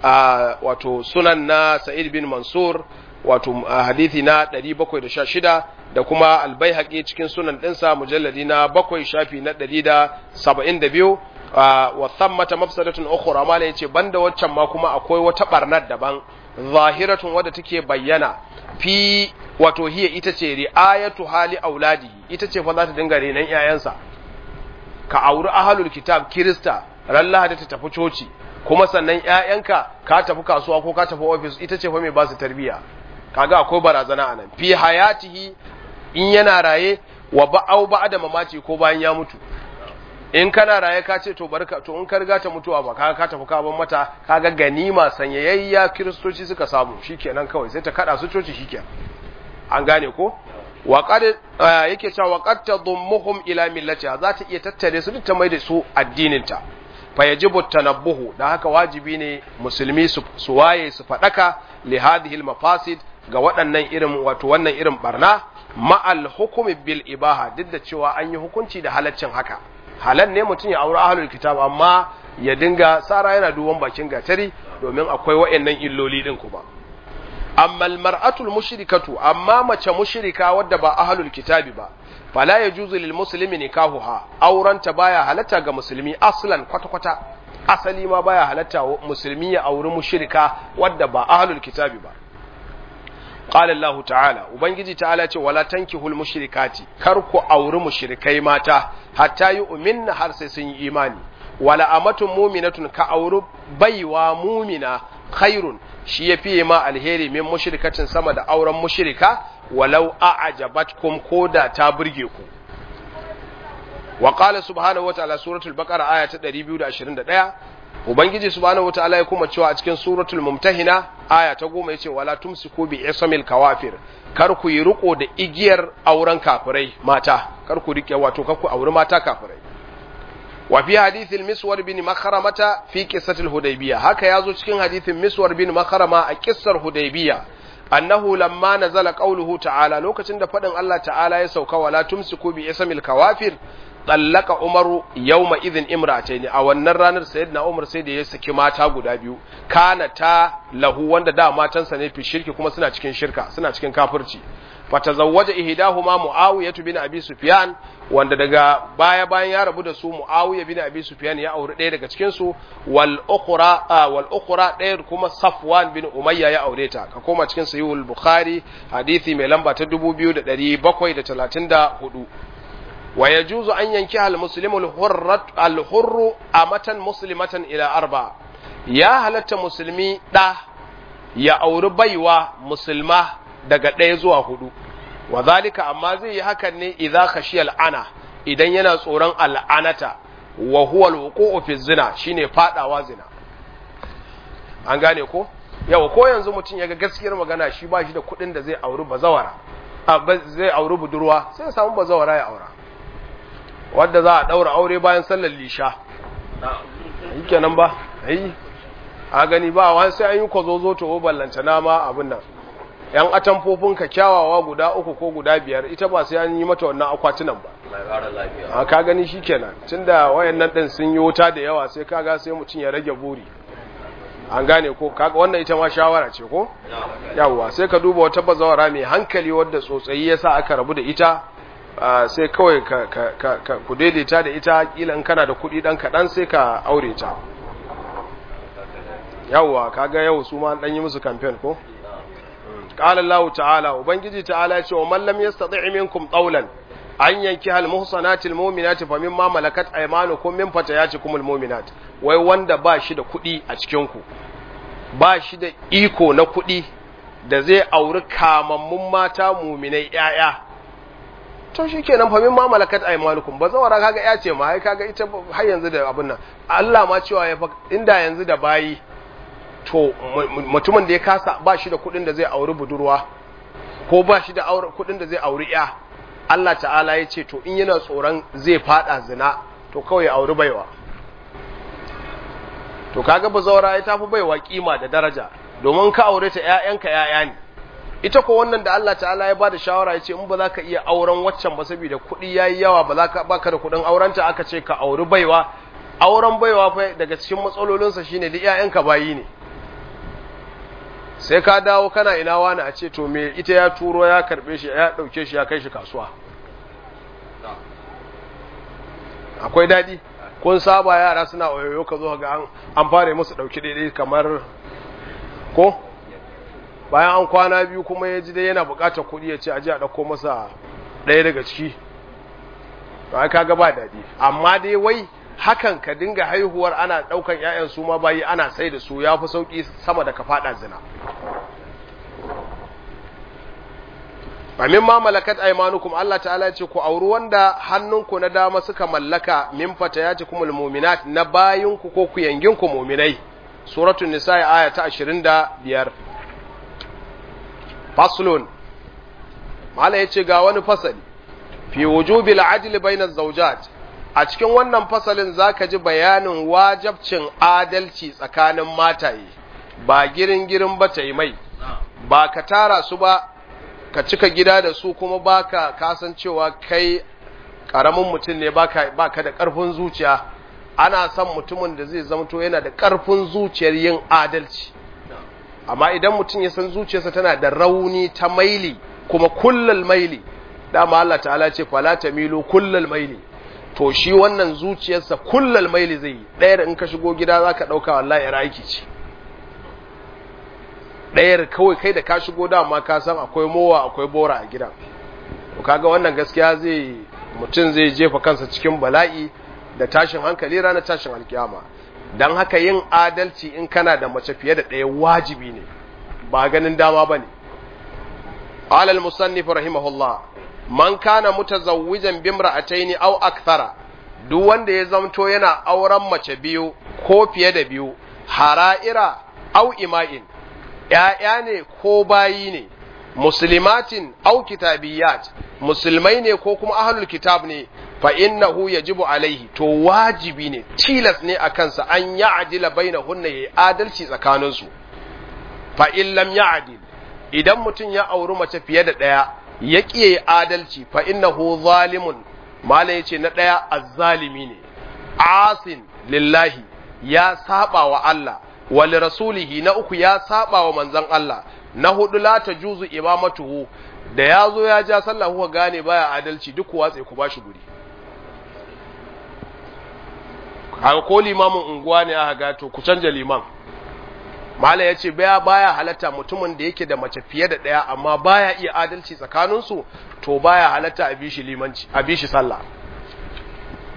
wato sunan na sa'id bin mansur wato hadithi na 716 da kuma albayhaqi cikin sunan ɗinsa mujalladi na bakwai shafi na 172 wa thammata mafsadatun ukhra ma yace banda waccan ma kuma akwai wata barnar daban zahiratun wadda take bayyana fi wato hiya ita ce ri'ayatu hali auladihi ita ce fa za ta dinga renon ƴaƴansa ka auri ahlul kitab kirista ran lahadi ta tafi coci kuma sannan ƴaƴanka ka tafi kasuwa ko ka tafi office ita ce fa mai ba su tarbiya kaga akwai barazana anan fi hayatihi in yana raye wa ba'au ba'da mamaci ko bayan ya mutu in kana raye ka ce to barka to in ka riga ta mutuwa ba kaga ka tafi ka ban mata kaga ganima sanyayayya kiristoci suka samu shikenan kawai sai ta kada su coci shikenan an gane ko wa qad yake cewa wa qad tadummuhum ila millatiha za ta iya tattare su duk ta mai da su addinin ta fa yajibu tanabbuhu da haka wajibi ne musulmi su waye su fadaka li hadhihi al mafasid ga waɗannan irin wato wannan irin barna ma'al hukumi bil ibaha duk da cewa an yi hukunci da halaccin haka halal ne mutum ya auri ahlul kitab amma ya dinga sara yana duban bakin gatari domin akwai wa'annan illoli din kuma amma almar'atul mushrikatu amma mace mushrika wadda ba ahlul kitabi ba fala yajuzu lil muslimi nikahuha auranta baya halatta ga musulmi aslan kwata kwata asali ma baya halatta musulmi ya auri mushrika wadda ba ahlul kitabi ba قال الله تعالى ubangiji ta'ala ce wala tankihul mushrikati kar ku auri mushrikai mata hatta yu'minna har sai sun yi imani wala amatun mu'minatun ka auri baiwa mu'mina khairun shi yafi ma alheri min mushrikatin sama da auren mushrika walau a'jabatkum koda ta burge ku wa qala subhanahu wa ta'ala suratul baqara aya ta 221 ubangiji subhanahu wataala ya kuma cewa a cikin suratul mumtahina aya ta goma yace wala tumsiku bi ismil kawafir kar ku yi riko da igiyar auren kafirai mata kar ku rike wato kar ku auri mata kafirai wa fi hadithil miswar bin makharamata fi qissatil hudaybiyah haka yazo cikin hadithin miswar bin makharama a kissar hudaybiyah annahu lamma nazala qawluhu ta'ala lokacin da fadin Allah ta'ala ya sauka wala tumsiku bi ismil kawafir tsallaka umaru yawma idhin imratayn a wannan ranar sayyidina umar sai da ya saki mata guda biyu kana ta lahu wanda da matansa ne fi shirki kuma suna cikin shirka suna cikin kafirci fatazawwaja ihdahuma muawiya bin abi sufyan wanda daga baya bayan ya rabu da su muawiya bin abi sufyan ya aure ɗaya daga cikin su wal ukhra wal ukhra ɗaya kuma safwan bin umayya ya aure ta ka koma cikin sahihul bukhari hadisi mai lamba ta 2734 wa yajuzu an yanki al muslimu al hurru amatan muslimatan ila arba ya halatta musulmi da ya auri baiwa musulma daga ɗaya zuwa hudu wa zalika amma zai yi hakan ne idza khashiya al'ana idan yana tsoron al'anata wa huwa al fi zina shine fadawa zina an gane ko yau ko yanzu mutum yaga gaskiyar magana shi ba shi da kuɗin da zai auri bazawara zai auri budurwa sai ya samu bazawara ya aura wadda za a daura aure bayan sallar lisha kenan ba ai a gani ba wani sai an yi kwazozo to ballanta na ma abin nan yan atamfofin ka kyawawa guda uku ko guda biyar ita ba sai an yi mata wannan akwatunan ba a ka gani shikenan tunda wayannan din sun yi wuta da yawa sai kaga sai mutum ya rage buri an gane ko kaga wannan ita ma shawara ce ko yawwa sai ka duba wata bazawara mai hankali wadda tsotsayi yasa aka rabu da ita sai kawai ka ka ka ku daidaita da ita kila in kana da kuɗi dan kaɗan sai ka aure ta yawwa kaga yau su ma dan yi musu campaign ko qala Allah ta'ala ubangiji ta'ala ce wa man lam yastati' minkum qawlan an yanki hal muhsanatil mu'minati fa mimma malakat aymanukum min fatayatikumul mu'minat wai wanda ba shi da kuɗi a cikin ku ba shi da iko na kuɗi da zai auri kamammun mata mu'minai yaya to shikenan fa mimma malakat aymanukum ba zawara kaga ya ce ma ai kaga ita har yanzu da abun nan Allah ma cewa ya inda yanzu da bayi to mutumin da ya kasa ba shi da kudin da zai auri budurwa ko ba shi da kudin da zai auri ya Allah ta'ala ya ce to in yana tsoron zai fada zina to kawai ya auri baiwa to kaga bazawara ya tafi baiwa kima da daraja domin ka aure ta ƴaƴanka ƴaƴa ne ita ko wannan da Allah ta'ala ya bada shawara ya ce in ba za ka iya auren waccan ba saboda kuɗi yayi yawa ba za ka baka da kuɗin aurenta aka ce ka auri baiwa auren baiwa fa daga cikin matsalolinsa shine da ƴaƴanka bayi ne sai ka dawo kana ina wani a ce to me ita ya turo ya karbe shi ya dauke shi ya kai shi kasuwa akwai dadi kun saba yara suna oyoyo ka zo ga an fara musu dauki daidai kamar ko bayan an kwana biyu kuma ya ji dai yana bukatar kuɗi ya ce aje a dauko masa ɗaya daga ciki ba ka ga ba dadi amma dai wai hakan ka dinga haihuwar ana daukan ƴaƴan su ma bayi ana sai da su yafi sauki sama da ka fada zina Amin ma malakat aymanukum Allah ta'ala ce ku auri wanda hannunku na dama suka mallaka min fatayatikumul mu'minat na bayinku ko ku yanginku mu'minai suratul nisa aya ta 25 faslun mala yace ga wani fasali fi wujubil adli bainaz zawjat a cikin wannan fasalin zaka ji bayanin wajabcin adalci tsakanin mataye ba girin girin ba ta yi mai ba ka tara su ba ka cika gida da su kuma baka kasancewa kai karamin mutum ne baka baka da karfin zuciya ana son mutumin da zai zamto yana da karfin zuciyar yin adalci amma idan mutum ya san zuciyarsa tana da rauni ta maili kuma kullal maili dama Allah ta'ala ce fala tamilu kullal maili to shi wannan zuciyarsa kullal maili zai yi ɗayar in ka shigo gida za ka ɗauka wallahi ya aiki ce ɗayar kawai kai da ka shigo dama ka san akwai mowa akwai bora a gidan to kaga wannan gaskiya zai mutum zai jefa kansa cikin bala'i da tashin hankali ranar tashin alkiyama don haka yin adalci in kana da mace fiye da ɗaya wajibi ne ba ganin dama ba ne alal musannif rahimahullah man kana mutazawwijan bimra'ataini aw akthara duk wanda ya zamto yana auren mace biyu ko fiye da biyu hara'ira aw ima'in ‘ya'ya ne ko bayi ne, muslimatin au kitabiyat, musulmai ne ko kuma ahlul kitab ne, fa innahu yajibu alaihi, to wajibi ne, tilas ne a kansa an ya adila bai na hunna ya adalci tsakaninsu. Fa in lam ya adil, idan mutum ya auri mace fiye da ɗaya, ya ƙiye adalci, fa innahu zalimun, mala ya ce na ɗaya azzalimi ne, asin lillahi, ya saba wa Allah. wali rasulihi na uku ya saba wa manzon Allah na hudu la tajuzu imamatuhu da ya zo ya ja sallah kuka gane baya adalci duk watse ku bashi guri haka ko limamin unguwa ne aka ga to ku canja liman mala ya ce baya baya halatta mutumin da yake da mace fiye da ɗaya amma baya iya adalci tsakaninsu to baya halatta a bishi limanci a bishi sallah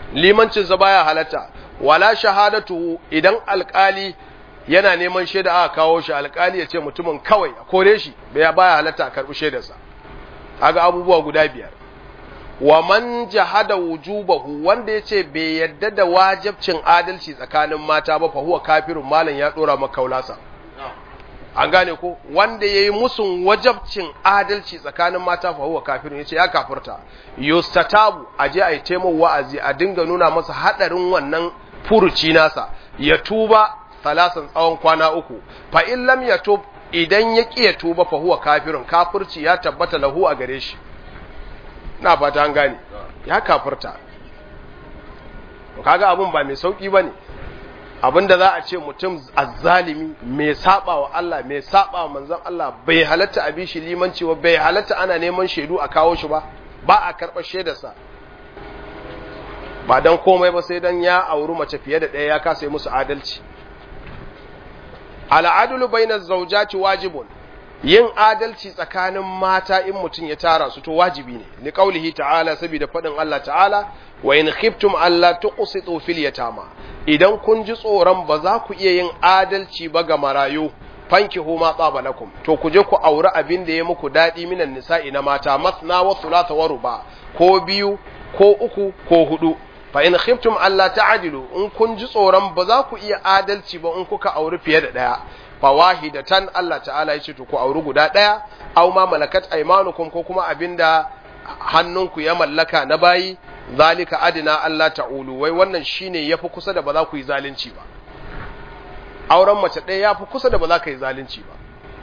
limancinsa baya halatta wala shahadatu idan alkali yana neman shaida aka kawo shi alkali ya ce mutumin kawai a kore shi bai baya halatta a karbi shaidarsa kaga abubuwa guda biyar wa man jahada wujubahu wanda yace bai yadda da wajibcin adalci tsakanin mata ba fa huwa kafirun malan ya dora maka kaulasa an gane ko wanda yayi musun wajibcin adalci tsakanin mata fa huwa kafirun yace ya kafirta yustatabu aje ai taimo wa'azi a dinga nuna masa hadarin wannan furuci nasa ya tuba salasan tsawon kwana uku fa in lam yatub idan ya ƙi ya tuba fa huwa kafirun kafirci ya tabbata lahu a gare shi na fata an gane ya kafirta kaga abun ba mai sauki bane abinda za a ce mutum azzalimi mai saba wa Allah mai saba wa manzon Allah bai halatta a bishi limanci ba bai halatta ana neman shaidu a kawo shi ba ba a karɓar shaidarsa ba dan komai ba sai dan ya auri mace fiye da ɗaya ya kasa yi musu adalci al'adulu bainar zaujati wajibun yin adalci tsakanin mata in mutum ya tara su to wajibi ne ni kaulihi ta'ala saboda faɗin Allah ta'ala wa in khiftum alla tuqsitu fil yatama idan kun ji tsoron ba za ku iya yin adalci ba ga marayu fankihu ma tsaba lakum to ku je ku auri abin da ya muku dadi minan nisa'i na mata masna wa thulatha wa ruba ko biyu ko uku ko hudu fa in khiftum alla ta'dilu in kun ji tsoron ba za ku iya adalci ba in kuka auri fiye da daya fa wahidatan Allah ta'ala ya ce to ku auri guda daya aw ma malakat aymanukum ko kuma abinda hannunku ya mallaka na bayi zalika adina Allah ta'ulu wai wannan shine yafi kusa da ba za ku yi zalunci ba auren mace ɗaya yafi kusa da ba za ka yi zalunci ba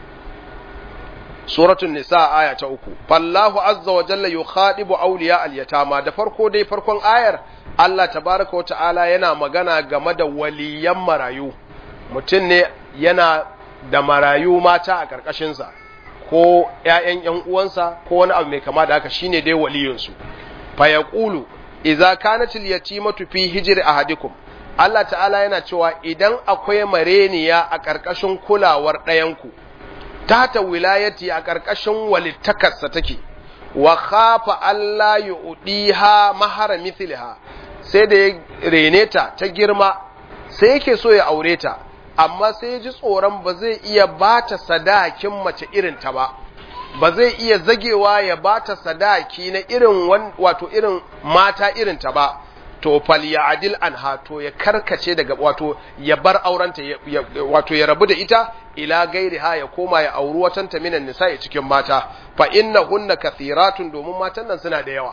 suratul nisa aya ta uku fallahu azza wa jalla yukhadibu awliya al-yatama da farko dai farkon ayar Allah tabaraka wa ta'ala yana magana game da waliyan marayu mutum ne yana da marayu mata a ƙarƙashinsa ko ‘ya'yan ‘yan uwansa ko wani abu mai kama da haka shine dai waliyinsu fa ya ƙulu iza kanatil yatimatu fi hijri ahadikum Allah ta'ala yana cewa idan akwai mareniya a ƙarƙashin kulawar ɗayanku tata wilayati a ƙarƙashin walittakarsa take wa khafa Allah yu'diha mahara mithliha sai da ya rene ta ta girma sai yake so ya aure ta amma sai ya ji tsoron ba zai iya bata sadakin mace irin ta ba ba zai iya zagewa ya bata sadaki na irin wato irin mata irin ta ba to fal ya adil anha to ya karkace daga wato ya bar aurenta wato ya rabu da ita ila gairi ha ya koma ya auri watan ta minan nisa'i cikin mata fa innahunna kathiratun domin matan nan suna da yawa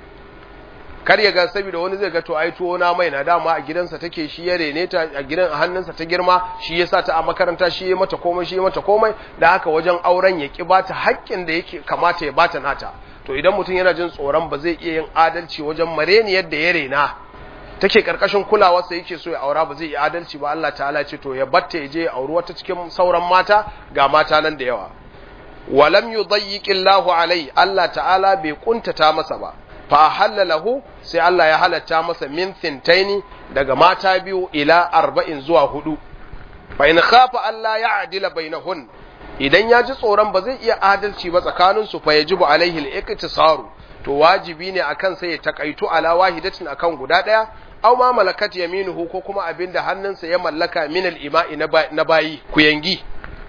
kar ya ga saboda wani zai ga to ai tuwo na mai na dama a gidansa take shi ya rene ta a gidan a hannunsa ta girma shi yasa ta a makaranta shi ya mata komai shi ya mata komai da haka wajen auren ya ki bata haƙƙin da yake kamata ya bata nata to idan mutum yana jin tsoron ba zai iya yin adalci wajen mareni yadda ya rena take karkashin kulawarsa yake so ya aura ba zai yi adalci ba Allah ta'ala ce to ya batta ya je ya auri wata cikin sauran mata ga mata nan da yawa walam yudayyiqillahu alai Allah ta'ala bai kuntata masa ba fa halalahu sai Allah ya halatta masa min thintaini daga mata biyu ila arba'in zuwa hudu fa in khafa Allah ya adila bainahun idan ya ji tsoron ba zai iya adalci ba tsakanin su fa yajibu alaihi al-iktisaru to wajibi ne akan sai ya takaitu ala wahidatin akan guda daya aw ma malakat yaminuhu ko kuma abinda hannunsa ya mallaka min al-ima'i na bayi kuyangi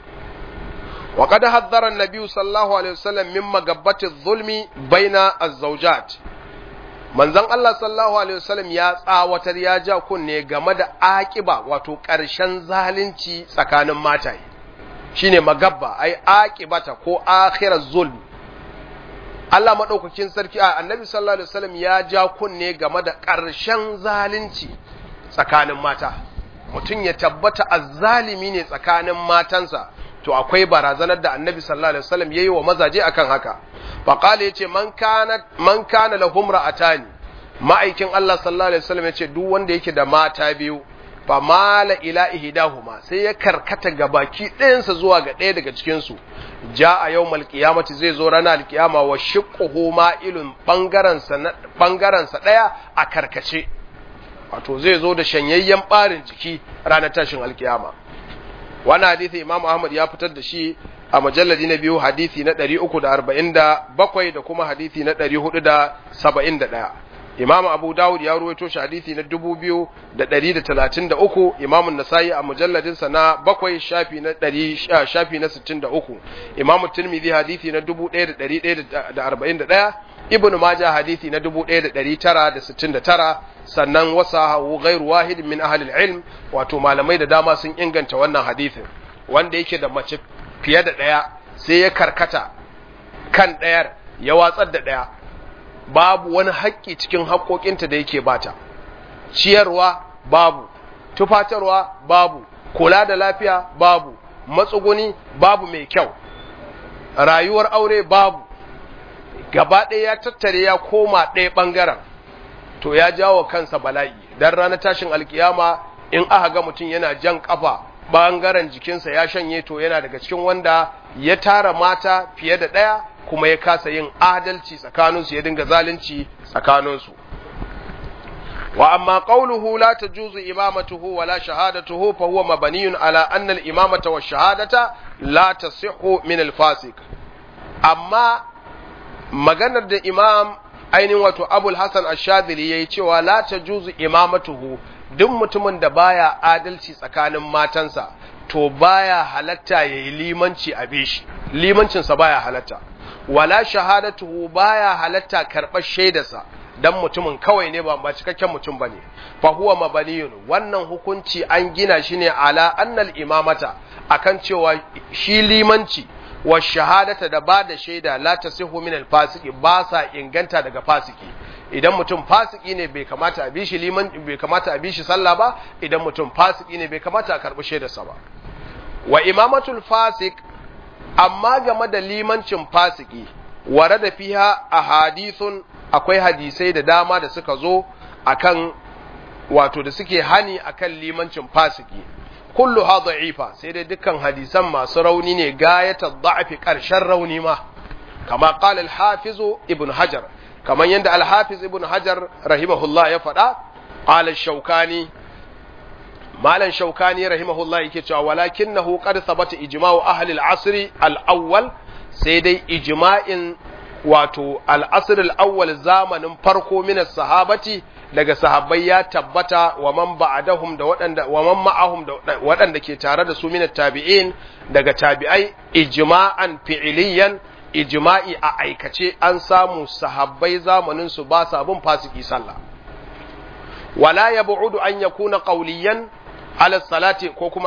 wa qad haddara an-nabi sallallahu alaihi wasallam min magabbati adh-dhulmi baina az-zawjat manzon Allah sallallahu alaihi wasallam ya tsawatar ya ja kunne game da aƙiba wato ƙarshen zalunci tsakanin mataye shine magabba ai aqibata ko akhiraz zulm Allah madaukakin sarki a annabi sallallahu alaihi wasallam ya ja kunne game da ƙarshen zalunci tsakanin mata mutum ya tabbata azzalimi ne tsakanin matansa to akwai barazanar da annabi sallallahu alaihi wasallam yayi wa mazaje akan haka fa qala yace man kana man kana lahum ra'atani ma'aikin Allah sallallahu alaihi wasallam yace duk wanda yake da mata biyu fa mala ila ihdahuma sai ya karkata ga baki ɗayansa zuwa ga ɗaya daga cikin su jaa yawmal qiyamati zai zo ranar alkiyama wa shiqquhu ma'ilun bangaren sa bangaren sa daya a karkace wato zai zo da shanyayyen barin jiki ranar tashin alkiyama wani hadithi imam ahmad ya fitar da shi a majalladi na biyu hadithi na 347 da kuma hadithi na 471 Imam Abu Dawud ya ruwaito shi hadisi na 2133 Imam An-Nasa'i a mujalladin sa na 7 shafi na 100 shafi na 63 Imam Tirmidhi hadisi na 1141 Ibn Majah hadisi na 1969 sannan wasahu ghairu wahid min ahli al-ilm wato malamai da dama sun inganta wannan hadisin wanda yake da mace fiye da daya sai ya karkata kan ɗayar ya watsar da ɗaya babu wani haƙƙi cikin haƙƙoƙinta da yake bata ciyarwa babu tufatarwa babu kula da lafiya babu matsuguni babu mai kyau rayuwar aure babu gaba ɗaya ya tattare ya koma ɗaya ɓangaren to ya jawo kansa bala'i dan ranar tashin alkiyama in aka ga mutum yana jan ƙafa ɓangaren jikinsa ya shanye to yana daga cikin wanda ya tara mata fiye da ɗaya kuma ya kasa yin adalci tsakaninsu ya dinga zalunci tsakaninsu wa amma qawluhu la tajuzu imamatuhu wa la shahadatuhu fa huwa mabniyun ala anna al-imamata wa shahadata la tasihhu min al-fasiq amma maganar da imam ainihin wato abul hasan ash-shadhili yayi cewa la tajuzu imamatuhu duk mutumin da baya adalci tsakanin matansa to baya halatta yayi limanci a bishi limancinsa baya halatta wala shahadatuhu baya halatta karɓar shaidarsa dan mutumin kawai ne ba ba cikakken mutum bane fa huwa mabaniyun wannan hukunci an gina shi ne ala annal imamata akan cewa shi limanci wa shahadata da ba da shaida la tasihu min al fasiki ba sa inganta daga fasiki idan mutum fasiki ne bai kamata a bi shi liman bai kamata a bi shi sallah ba idan mutum fasiki ne bai kamata a karbi shaidarsa ba wa imamatul fasik amma game da limancin fasiki ware da fiha a hadithun akwai hadisai da dama da suka zo akan wato da suke hani akan limancin fasiki kullu ha da'ifa sai dai dukkan hadisan masu rauni ne gayata da'afi karshen rauni ma kama qala al-hafiz ibn hajar kaman yanda al-hafiz ibn hajar rahimahullah ya faɗa qala shaukani malan shaukani rahimahullah yake cewa walakinahu qad thabata ijma'u ahli al-asr al-awwal sai dai ijma'in wato al-asr al-awwal zamanin farko min sahabati daga sahabbai ya tabbata wa man ba'dahum da waɗanda wa man ma'ahum da waɗanda ke tare da su min tabi'in daga tabi'ai ijma'an fi'liyan ijma'i a aikace an samu sahabbai zamanin su ba sa bin fasiki sallah wala yab'udu an yakuna qawliyan ala salati ko kuma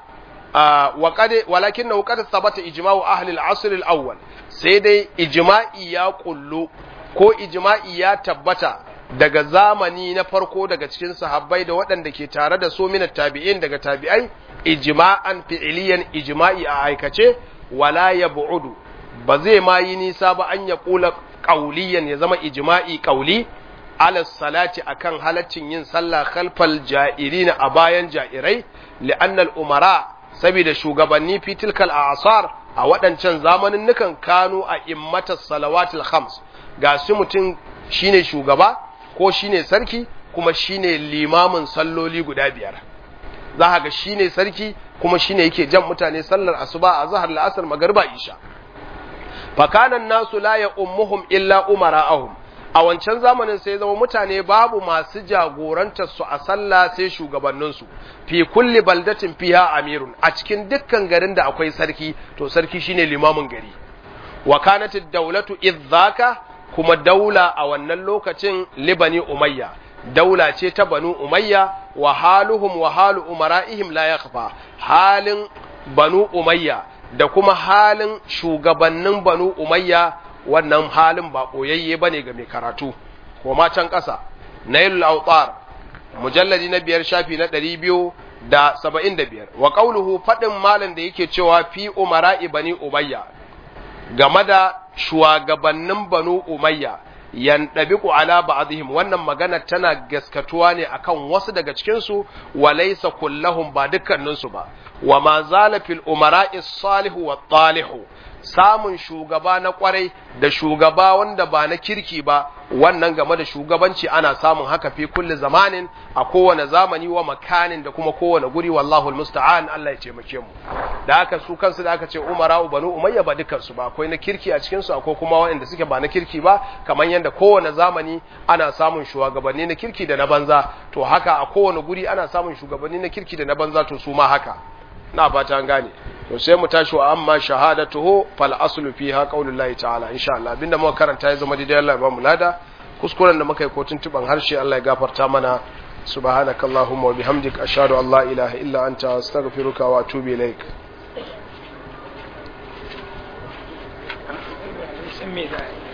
a'a wa qad walakinahu qad thabata ijma'u ahli al-asr al-awwal sai dai ijma'i ya kullu ko ijma'i ya tabbata daga zamani na farko daga cikin sahabbai da waɗanda ke tare da su minat tabi'in daga tabi'ai ijma'an fi'iliyan ijma'i a aikace wala yab'udu ba zai ma yi nisa ba an ya kula qauliyan ya zama ijma'i qauli ala salati akan halaccin yin sallah khalfal ja'irina a bayan ja'irai li'anna al-umara saboda shugabanni fi tilkal a'sar a waɗancan zamanin nukan kanu a immatas salawatul khams ga su mutum shine shugaba ko shine sarki kuma shine limamin salloli guda biyar za ga shine sarki kuma shine yake jan mutane sallar asuba a zahar la'asar magariba isha fakanan nasu la ya ummuhum illa umara'ahum a wancan zamanin sai zama mutane babu masu jagorantar su a sallah sai shugabanninsu fi kulli baldatin fiha amirun a cikin dukkan garin da akwai sarki to sarki shine limamin gari wa kanat ad-dawlatu idzaka kuma daula a wannan lokacin libani umayya daula ce ta banu umayya wa haluhum wa halu umara'ihim la yakhfa halin banu umayya da kuma halin shugabannin banu umayya wannan halin ba koyayye bane ga mai karatu ko ma can ƙasa nailul awtar mujalladi na biyar shafi na ɗari biyu da saba'in da biyar wa ƙauluhu faɗin malam da yake cewa fi umara'i bani umayya game da shugabannin banu umayya yandabiqu ala ba'dihim wannan magana tana gaskatuwa ne akan wasu daga cikin su walaysa kullahum ba dukkanin su ba wa ma zala fil umara'i salihu wa talihu samun shugaba na kwarai da shugaba wanda ba na kirki ba wannan game da shugabanci ana samun haka fi kulli zamanin a kowane zamani wa makanin da kuma kowane guri wallahu almusta'an Allah ya taimake mu da haka su kansu da aka ce umara banu umayya ba dukansu ba akwai na kirki a cikinsu akwai kuma waɗanda suke ba na kirki ba kamar yadda kowane zamani ana samun shugabanni na kirki da na banza to haka a kowane guri ana samun shugabanni na kirki da na banza to su ma haka na fata an gane to sai mu tashi wa amma shahadatuhu fal aslu fiha qaulullahi ta'ala insha Allah abinda muka karanta ya zama daidai Allah ya ba mu lada kuskuren da muka yi kotun tuban harshe Allah ya gafarta mana subhanakallahumma wa bihamdik ashhadu an la ilaha illa anta astaghfiruka wa atubu ilaik san me za a yi